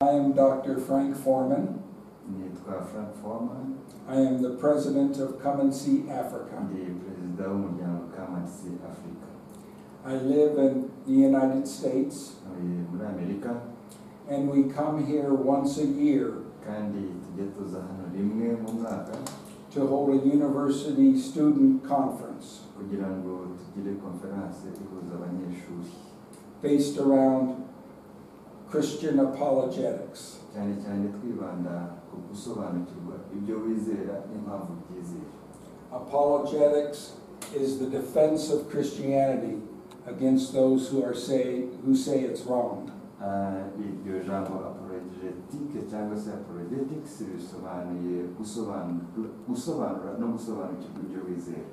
I am Dr. Frank Foreman. nitwa frank foreman I am the president of Come and See Africa. ndi perezida w'umuryango kamatisi afurika I live in the United States ntuye muri amerika and we come here once a year kandi tujya tuza hano rimwe mu mwaka to hold a university student conference kugira ngo tugire konferanse ihuza abanyeshuri based around Christian apologetics. cyane cyane twibanda ku gusobanukirwa ibyo wizera n'impamvu byizera Apologetics is the defense of Christianity against those who are say who say it's wrong. Ah, iryo jambo apologetike cyangwa se apologetics bisobanuye gusobanura gusobanura no gusobanukirwa ibyo wizera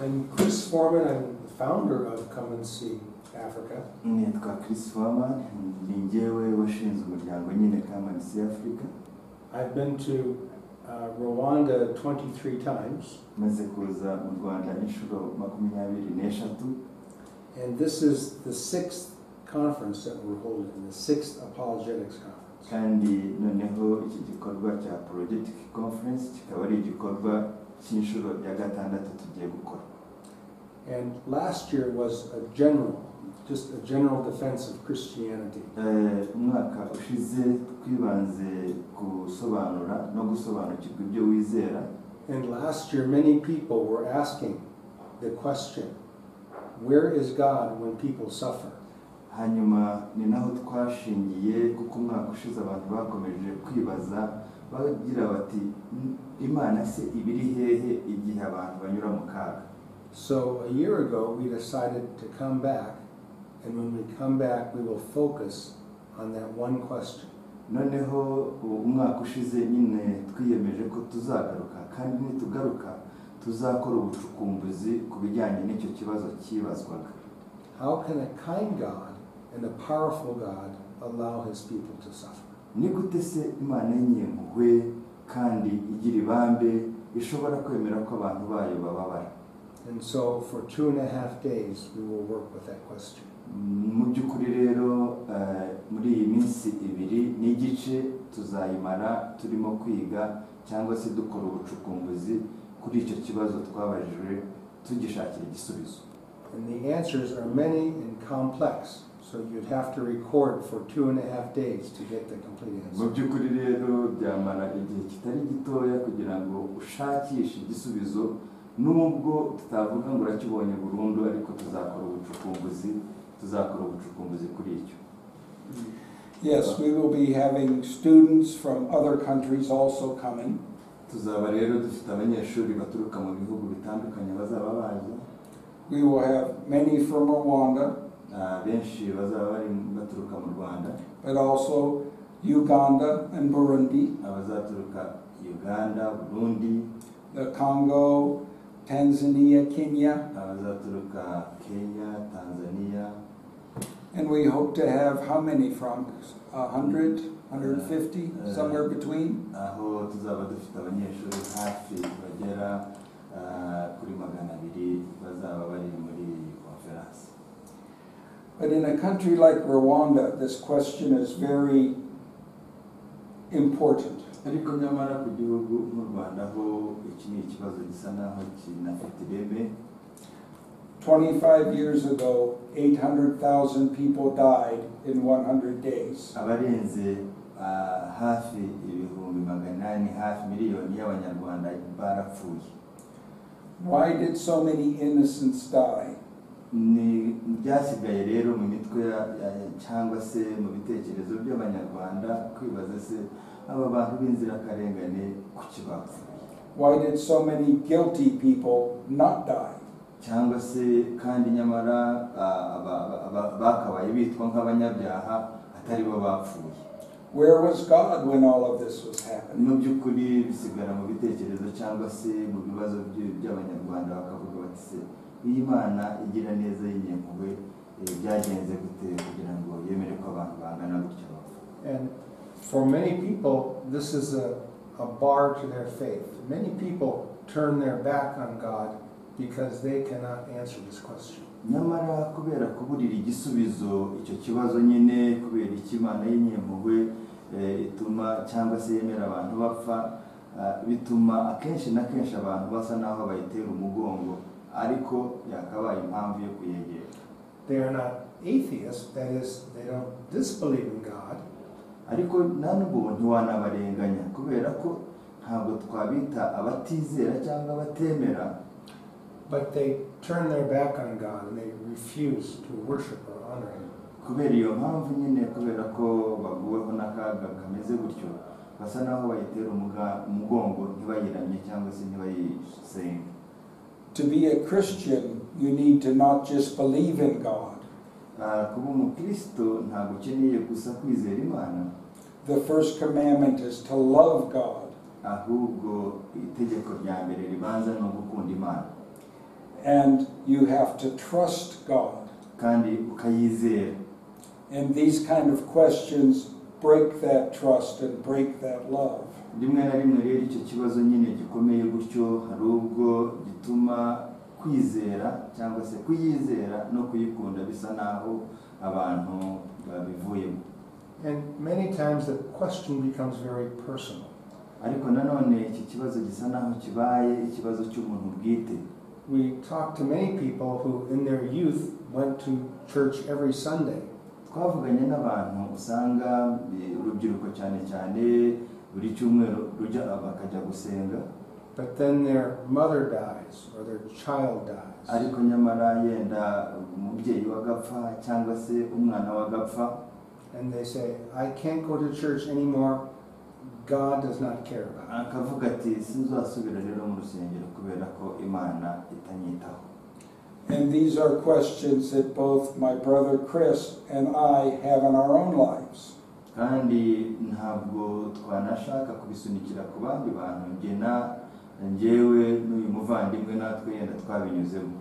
I'm Chris Foreman, I'm the founder of Come and See Africa. nitwa Chris Foreman ni njyewe washinze umuryango nyine Kamanisi Africa I've been to uh, Rwanda 23 times, maze kuza mu Rwanda inshuro makumyabiri n'eshatu and this is the sixth conference that we're holding, the sixth apologetics conference. kandi noneho iki gikorwa cya Apologetic Conference kikaba ari igikorwa cy'inshuro ya gatandatu tugiye gukora And last year was a general, just a general defense of Christianity. Eh, umwaka ushize twibanze gusobanura no gusobanukirwa ibyo wizera And last year, many people were asking the question, where is God when people suffer? hanyuma ni naho twashingiye kuko umwaka ushize abantu bakomeje kwibaza bagira bati "M- imana se ibiri hehe igihe abantu banyura mu kaga So a year ago, we decided to come back, and when we come back, we will focus on that one question. noneho uwo umwaka ushize nyine twiyemeje ko tuzagaruka kandi nitugaruka tuzakora ubucukumbuzi ku bijyanye n'icyo kibazo cyibazwaga How can a kind God and a powerful God allow his people to suffer? ni gute se imana y'inyempuhwe kandi igira ibambe ishobora kwemera ko abantu bayo bababara And so for two and a half days, we will work with that question. mu by'ukuri rero eh, muri iyi minsi ibiri n'igice tuzayimara turimo kwiga cyangwa se dukora ubucukumbuzi kuri icyo kibazo twabajijwe tugishakira igisubizo And the answers are many and complex, so you'd have to record for two and a half days to get the complete mu answer. by'ukuri rero byamara igihe kitari gitoya kugira ngo ushakishe igisubizo nubwo tutavuga ngo urakibonye burundu ariko tuzakora ubucukumbuzi tuzakora ubucukumbuzi kuri icyo Yes, we will be having students from other countries also coming. tuzaba rero dufite abanyeshuri baturuka mu bihugu bitandukanye bazaba baje We will have many from Rwanda, Ah, benshi bazaba bari baturuka mu rwanda but also Uganda and Burundi, abazaturuka uganda burundi the Congo, Tanzania, Kenya, abazaturuka kenya tanzania and we hope to have how many from? A hundred, hundred and fifty, somewhere between? aho tuzaba dufite abanyeshuri hafi bagera ah, kuri magana abiri bazaba bari muri iyi konferanse But in a country like Rwanda, this question is very important. ariko nyamara ku gihugu nk'u rwanda ho iki ni ikibazo gisa naho kinafite ireme 25 years ago, 800,000 people died in 100 days. abarenze ah, hafi ibihumbi magana ane hafi miliyoni y'abanyarwanda barapfuye Why did so many innocents die? ni byasigaye rero mu mitwe ya- ya- cyangwa se mu bitekerezo by'abanyarwanda kwibaza se aba bantu b'inzirakarengane ku kibapfuye Why did so many guilty people not die? cyangwa se kandi nyamara ah, aba- aba- aba- bakabaye bitwa nk'abanyabyaha atari bo bapfuye Where was God when all of this was happening? mu by'ukuri bisigara mu bitekerezo cyangwa se mu bibazo by- by'abanyarwanda bakavuga bati se iyi mana igira neza y'inyempuhwe eh, byagenze gute kugira ngo yemere ko abantu bangana gutya bapfa And for many people, this is a, a bar to their faith. Many people turn their back on God because they cannot answer this question. nyamara kubera kuburira igisubizo icyo kibazo nyine kubera icyo imana y'inyempuhwe eh, ituma cyangwa se yemera abantu bapfa ah, bituma akenshi na kenshi abantu basa n'aho bayitera umugongo ariko yakabaye impamvu yo kuyegera They are not atheists, that is, they don't disbelieve in God, ariko nta n'ubu ntiwanabarenganya kubera ko ntabwo twabita abatizera cyangwa abatemera but they turn their back on God and they refuse to worship or honor Him. kubera iyo mpamvu nyine kubera ko baguweho n'akaga kameze gutyo basa naho bayitera umuga- umugongo ntibayiramye cyangwa se ntibayisenge To be a Christian, you need to not just believe in God. Ah, kuba umukristo ntabwo ukeneye gusa kwizera imana The first commandment is to love God. ahubwo itegeko rya mbere ribanza ni ugukunda imana And you have to trust God. kandi ukayizera And these kind of questions break that trust and break that love. rimwe na rimwe rero icyo kibazo nyine gikomeye gutyo hari ubwo gituma kwizera cyangwa se kuyizera no kuyikunda bisa naho abantu babivuyemo And many times the question becomes very personal. ariko nanone iki kibazo gisa naho kibaye ikibazo cy'umuntu bwite We talk to many people who, in their youth, went to church every Sunday. twavuganye n'abantu usanga eh, urubyiruko cyane cyane buri cyumweru rujya bakajya gusenga But then their mother dies or their child dies. ariko nyamara yenda umubyeyi wagapfa cyangwa se umwana wagapfa And they say, I can't go to church anymore. God does not care about it. akavuga ati sinzasubira rero mu rusengero kubera ko imana itanyitaho And these are questions that both my brother Chris and I have in our own lives. kandi ntabwo twanashaka kubisunikira ku bandi bantu njye na njyewe n'uyu muvandimwe natwe yenda twabinyuzemo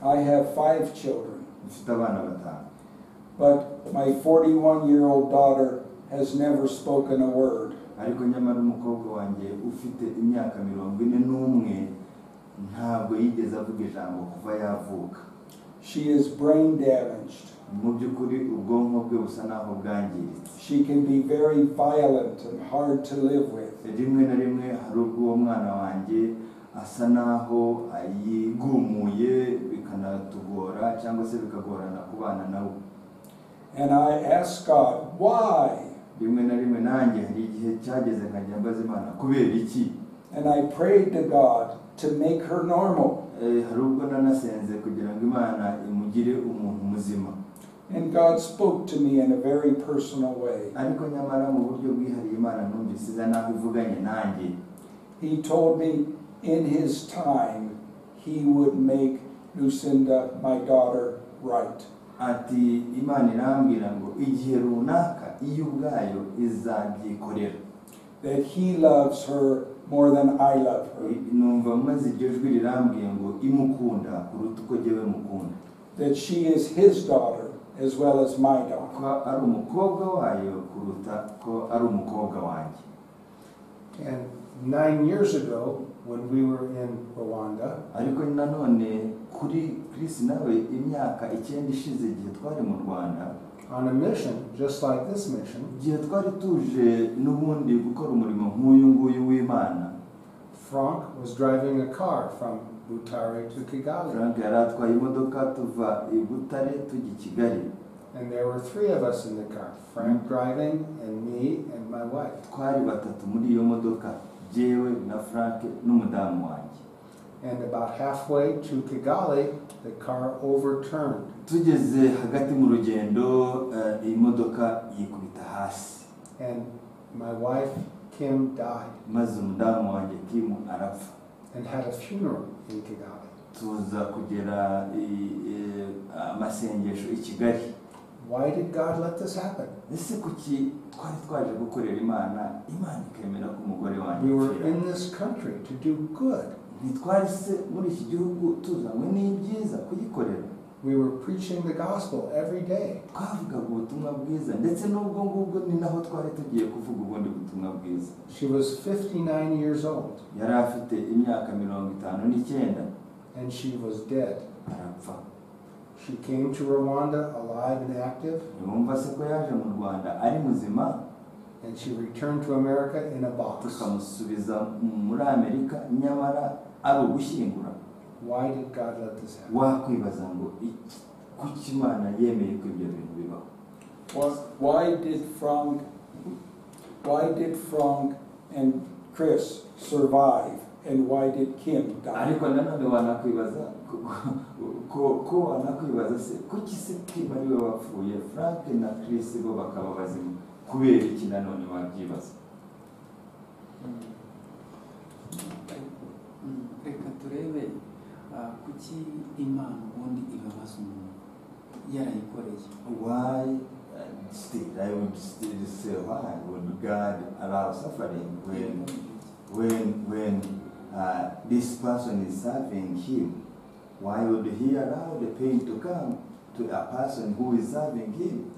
I have five children, mfite abana batanu but my 41 year old daughter has never spoken a word. ariko nyamara umukobwa wanjye ufite imyaka mirongo ine n'umwe ntabwo yigeze avuga ijambo kuva yavuka She is brain damaged. mu by'ukuri ubwonko bwe busa naho bwangiritse She can be very violent and hard to live with. rimwe na rimwe hari ubwo uwo mwana wanjye asa naho yigumuye bikanatugora cyangwa se bikagorana kubana nawe And I ask God, why? rimwe na rimwe nanjye hari igihe cyageze nkajya mbaza imana kubera iki And I prayed to God to make her normal. Eh, hari ubwo nanasenze kugira ngo imana imugire umuntu muzima And God spoke to me in a very personal way. ariko nyamara mu buryo bwihariye imana numvise isa naho ivuganye nanjye He told me in His time He would make Lucinda, my daughter, right. ati imana irambwira ngo igihe runaka iyo ubwayo izabyikorera That He loves her more than I love her. numva maze iryo jwi rirambwiye ngo imukunda kuruta uko jyewe mukunda That she is His daughter as well as my daughter. ko ari umukobwa wayo kuruta ko ari umukobwa wanjye And nine years ago, when we were in Rwanda, ariko nanone kuri Chris nawe imyaka icyenda ishize igihe twari mu Rwanda on a mission just like this mission, igihe twari tuje n'ubundi gukora umurimo nk'uyu nguyu w'Imana Frank was driving a car from Butare to Kigali. Frank yari atwaye imodoka tuva i Butare tujya i Kigali And there were three of us in the car Frank driving, and me, and my wife. twari batatu muri iyo modoka jyewe na Frank n'umudamu wanjye And about halfway to Kigali, the car overturned. tugeze hagati mu rugendo eh, iyi modoka yikubita hasi And my wife, Kim, died maze umudamu wanjye Kim arapfa and had a funeral in Kigali. tuza kugera i- i- amasengesho i Kigali Why did God let this happen? ese kuki twari twaje gukorera imana imana ikemera ko umugore wanjye We were apfira? in this country to do good. ntitwari se muri iki gihugu tuzanywe n'ibyiza kuyikorera We were preaching the gospel every day. twavugaga ubutumwa bwiza ndetse n'ubwo ngubwo ni naho twari tugiye kuvuga ubundi butumwa bwiza She was 59 years old yari afite imyaka mirongo itanu n'icyenda and she was dead. arapfa She came to Rwanda alive and active, ntibumva se ko yaje mu rwanda ari muzima and she returned to America in a box. tukamusubiza muri amerika nyamara ari ugushyingura Why did God let this happen? wakwibaza ngo iki- kuki imana yemeye ko ibyo bintu bibaho Why- Why did Frank, why did Frank and Chris survive and why did Kim die? ariko nanone wanakwibaza ko- ko- ko wanakwibaza se kuki se kim ari we wapfuye frank na chris bo bakaba bazima kubera iki nanone wabyibaza Mm, reka turebe ah, kuki imana ubundi ibabaza umuntu yarayikoreye why uh, still i would still say why would god allow suffering when when when uh, this person is serving him, why would he allow the pain to come to a person who is serving him?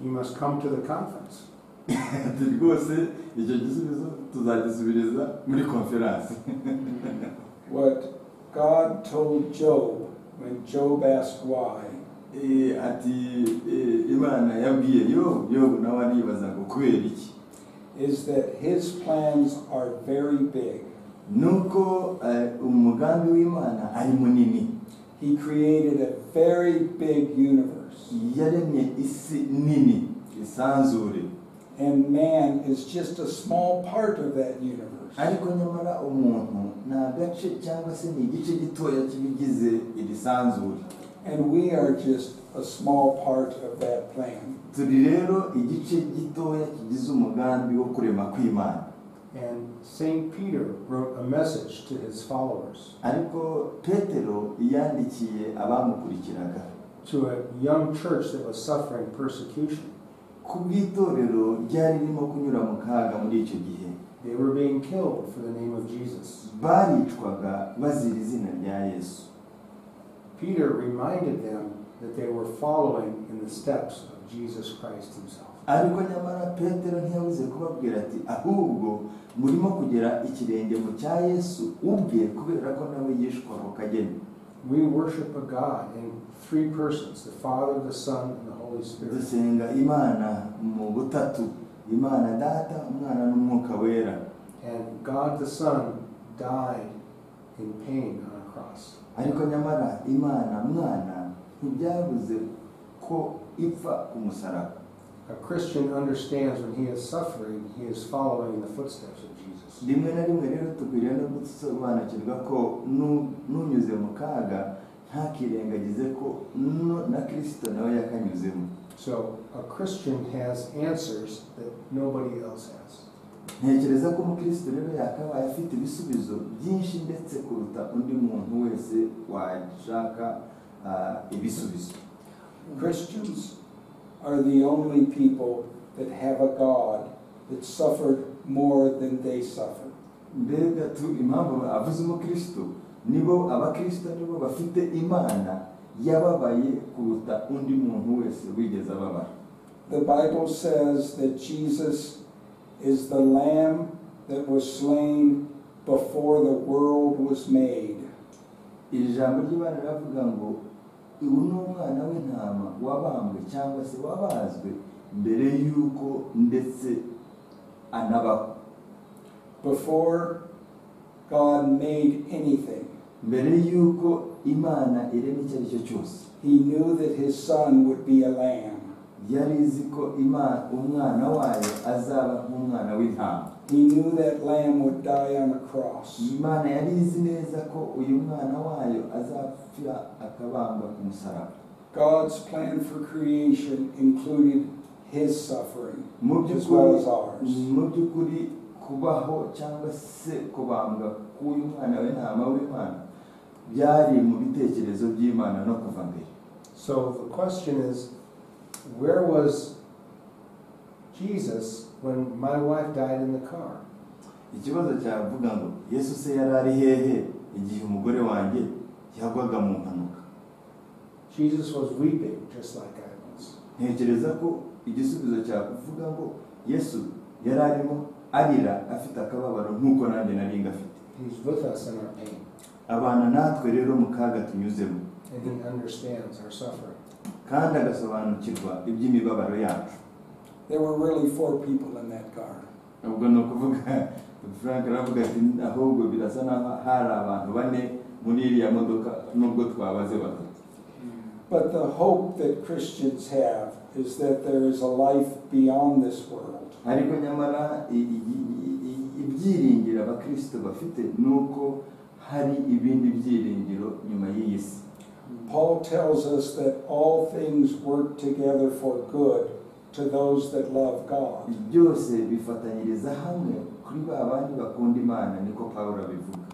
You must come to the conference. rwose icyo gisubizo tuzagisubiriza muri konferansi What God told Job when Job asked why, Eh, ati eh, imana yabwiye yobu yobu nawe aribaza ngo kubera iki is that his plans are very big. nuko eh, umugambi w'imana ari munini He created a very big universe, yaremye isi nini isanzure and man is just a small part of that universe. ariko nyamara umuntu ni agace cyangwa se ni igice gitoya cy'ibigize iri sanzure And we are just a small part of that plan. turi rero igice gitoya kigize umugambi wo kurema kw'imana And St. Peter wrote a message to his followers, ariko petero yandikiye abamukurikiraga to a young church that was suffering persecution. ku bw'itorero ryari ririmo kunyura mu kaga muri icyo gihe They were being killed for the name of Jesus. baricwaga bazira izina rya yesu Peter reminded them that they were following in the steps of Jesus Christ himself. ariko nyamara petero ntiyabuze kubabwira ati ahubwo murimo kugera ikirenge mu cya yesu ubwe kubera ko nawe yishwa ako kageni We worship a God in three persons the Father, the Son, and the Holy Spirit. dusenga imana mu butatu imana data umwana n'umwuka wera And God the Son died in pain on a cross. ariko nyamara imana mwana ntibyabuze ko ipfa ku musaraba A Christian understands when he is suffering, he is following in the footsteps of Jesus. rimwe na rimwe rero dukwiriye no gusobanukirwa ko nu- n'unyuze mu kaga ntakirengagize ko nu- na kirisito nawe yakanyuzemo So a Christian has answers that nobody else has. ntekereza ko umukristo rero yakabaye afite ibisubizo byinshi ndetse kuruta undi muntu wese washaka ah, ibisubizo Christians are the only people that have a God that suffered more than they suffered. mbega tu impamvu avuze umukristo nibo abakristo nibo bafite imana yababaye kuruta undi muntu wese wigeze ababara The Bible says that Jesus is the Lamb that was slain before the world was made. iri jambo ry'imana riravuga ngo ubu ni umwana w'intama wabambwe cyangwa se wabazwe mbere y'uko ndetse anabaho Before God made anything, mbere y'uko imana irema icyo ari cyo cyose he knew that his son would be a lamb. yari izi ko imana umwana wayo azaba nk'umwana w'intama He knew that lamb would die on a cross. imana yari izi neza ko uyu mwana wayo azapfira akabambwa ku musaraba God's plan for creation included his suffering mu as by'ukuri well as ours. mu by'ukuri kubaho cyangwa se kubambwa k'uyu mwana w'intama w'imana byari mu bitekerezo by'imana no kuva mbere So the question is, where was Jesus when my wife died in the car? ikibazo cyavuga ngo yesu se yari ari hehe igihe umugore wanjye yagwaga mu mpanuka Jesus was weeping just like I was. ntekereza ko igisubizo cyakuvuga ngo yesu yari arimo arira afite akababaro nk'uko nanjye nari ngafite He's with us in our pain. abana natwe rero mu kaga tunyuzemo and He understands our suffering. kandi agasobanukirwa iby'imibabaro yacu There were really four people in that car. ubwo ni ukuvuga frank aravuga ati ahubwo birasa naho hari abantu bane muri iriya modoka nubwo twabaze batatu But the hope that Christians have is that there is a life beyond this world. ariko nyamara i- i- i- i- ibyiringiro abakristo bafite ni uko hari ibindi byiringiro nyuma y'iyi si Paul tells us that all things work together for good to those that love God. byose bifatanyiriza hamwe kuri ba bandi bakunda imana niko pawulo abivuga